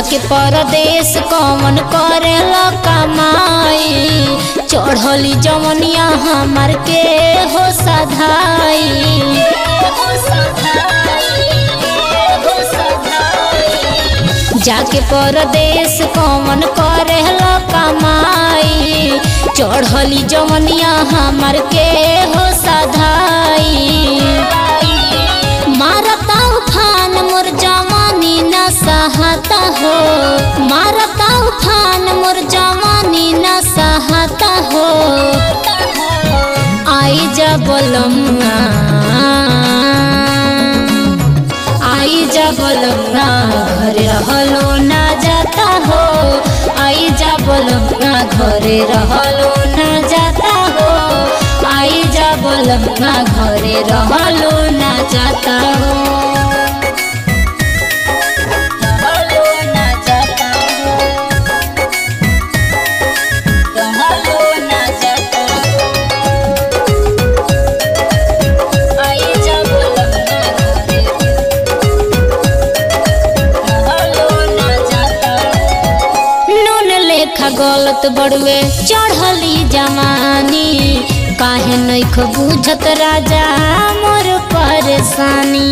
जाके परदेश कौन करेला कमाई चढ़ली जमनिया हमार के हो सधाई जाके परदेश कौन करेला कमाई चढ़ली जमनिया हमार के हो सधाई मारता उफान मोर जवानी न सहता हो मारता उफान मोर जवानी न सहता हो आई जा बोलमुआ आई जा बोलमुआ घर रहलो ना जाता हो आई जा बोलमुआ घरे रहलो ना जाता हो आई जा बोलमुआ घरे रहलो ना जाता हो रहलो ना जाता हो रहलो ना जाता हो आई जा बोलमुआ घरे रहलो ना जाता हो नून लेखा गलत बड़ुए चढ़ली जमानी काहे नैख बुझत राजा मोर परेशानी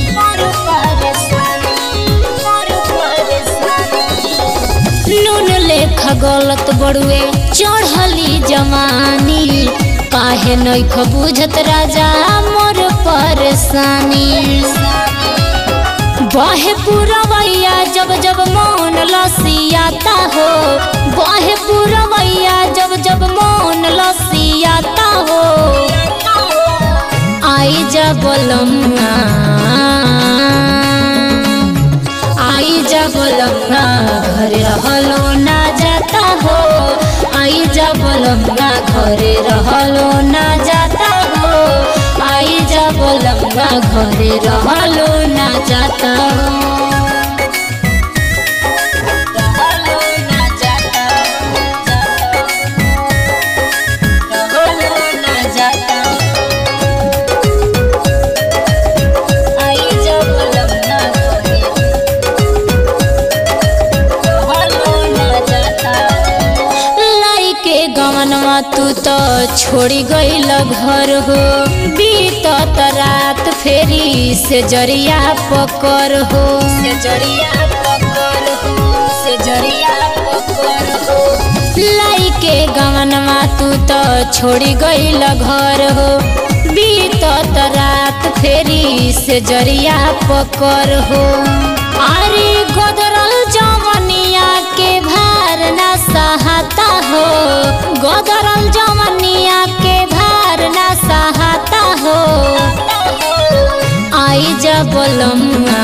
नून लेखा गलत बड़ुए चढ़ली जमानी काहे नैख बुझत राजा मोर परेशानी बहे पुरवैया जब जब मौन लसियाता हो बहे पुरवैया जब जब मौन लसियाता हो आई जा बोलमुआ आई जा बोलमुआ घर रहलो ना जाता हो आई जा बोलमुआ घरे रहलो ना जाता हो आई जा बोलमुआ घरे रहलो ना जाता हो रहलो ना जाता हो, रहलो ना जाता आई जा बोलमुआ घरे रहलो ना जाता लाइके गमनवा तू तो छोड़ी गईल घर हो बीतत रात फेरी से जरिया पकर हो से जरिया पकर हो से जरिया पकर हो लाइके गमनवा तू तो छोड़ी गईल घर हो बीतत रात फेरी से जरिया पकर हो अरे गोदरल जवनिया के भार न सहता हो गोदरल जवनिया के भार न सहता हो आई जा बोलमुआ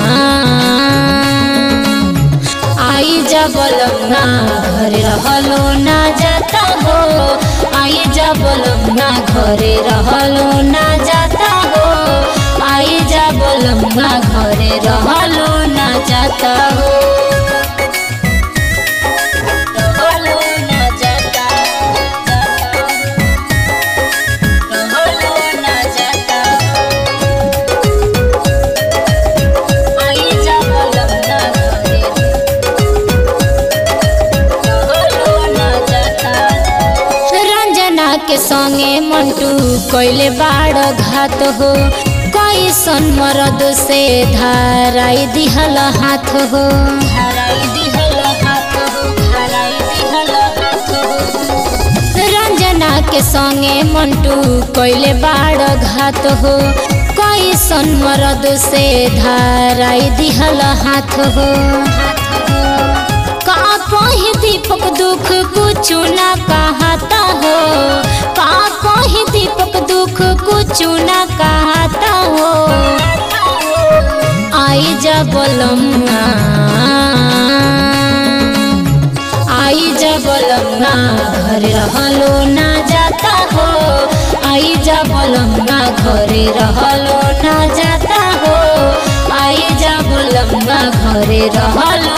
आई जा बोलमुआ घर रहलो ना जाता हो आई जा बोलमुआ घरे रहलो ना जाता हो आई जा बोलमुआ घरे रहलो ना जाता हो रहलो ना जाता रहलो ना जाता आई जा बोलमुआ घरे रहलो ना जाता रंजना के संगे मंटू कोइले बाड़ घात हो कैसन मरद से धाराई दिहल हाथ हो धाराई दिहल हाथ हो धाराई दिहल हाथ हो रंजना के संगे मंटू कोइले बाड़ घात हो कैसन मरद से धाराई दिहल हाथ हो का कही दीपक दुख कुछ ना कहता हो का कही दीपक दुख कुछ ना कहता हो आई जा बोलमुआ आई जा बोलमुआ घर रहलो ना जाता हो आई जा बोलमुआ घरे रहलो ना जाता हो आई जा बोलमुआ घरे रहलो